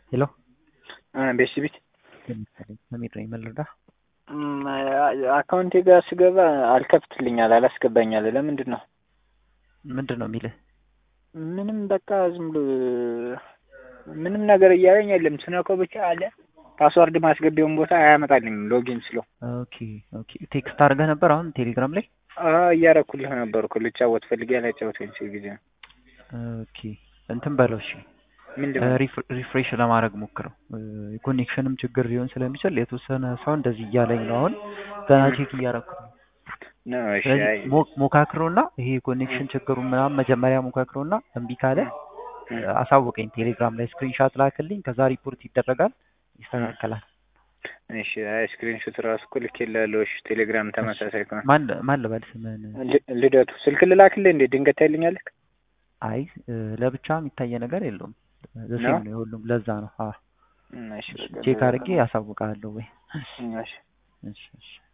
ሄሎ ቤተሰቤት ሰሚር ነኝ። ምን ልርዳ? አካውንቴ ጋር ስገባ አልከፍትልኛል፣ አላስገባኛል። ለምንድን ነው? ምንድን ነው የሚልህ? ምንም በቃ ዝም ብሎ ምንም ነገር እያለኝ የለም። ስነካው ብቻ አለ ፓስዋርድ ማስገቢያውን ቦታ አያመጣልኝም። ሎጊን ስለው ኦኬ ኦኬ። ቴክስት አድርገህ ነበር አሁን ቴሌግራም ላይ? እያረኩልህ ነበር እኮ ልጫወት ፈልጌ ያላጫወተኝ ሲል ጊዜ ነው። ኦኬ እንትን በለው እሺ። ምንድን ነው? ሪፍሬሽ ለማድረግ ሞክረው። የኮኔክሽንም ችግር ሊሆን ስለሚችል የተወሰነ ሰው እንደዚህ እያለኝ ነው አሁን ገና ቼክ እያደረኩት ነው። ነው እሺ። ስለዚህ አይ ሞ- ሞካክሮና ይሄ የኮኔክሽን ችግሩ ምናምን መጀመሪያ ሞካክሮና እምቢ ካለ አሳውቀኝ። ቴሌግራም ላይ ስክሪንሻት ላክልኝ። ከዛ ሪፖርት ይደረጋል፣ ይስተካከላል። እሺ። አይ ስክሪንሾት ራሱ እኮ ልኬልሃለሁ። እሺ። ቴሌግራም ተመሳሳይ ከሆነ ማን ማን ልበል ስምህን? ል- ልደቱ ስልክ ልላክልህ እንዴ? ድንገት ታይልኛለህ? አይ ለብቻ የሚታየ ነገር የለውም። ዘሴም ነው? ነው የሁሉም። ለዛ ነው። አዎ እሺ። በቃ ቼክ አድርጌ ያሳውቃለሁ ወይ? እሺ። እሺ እሺ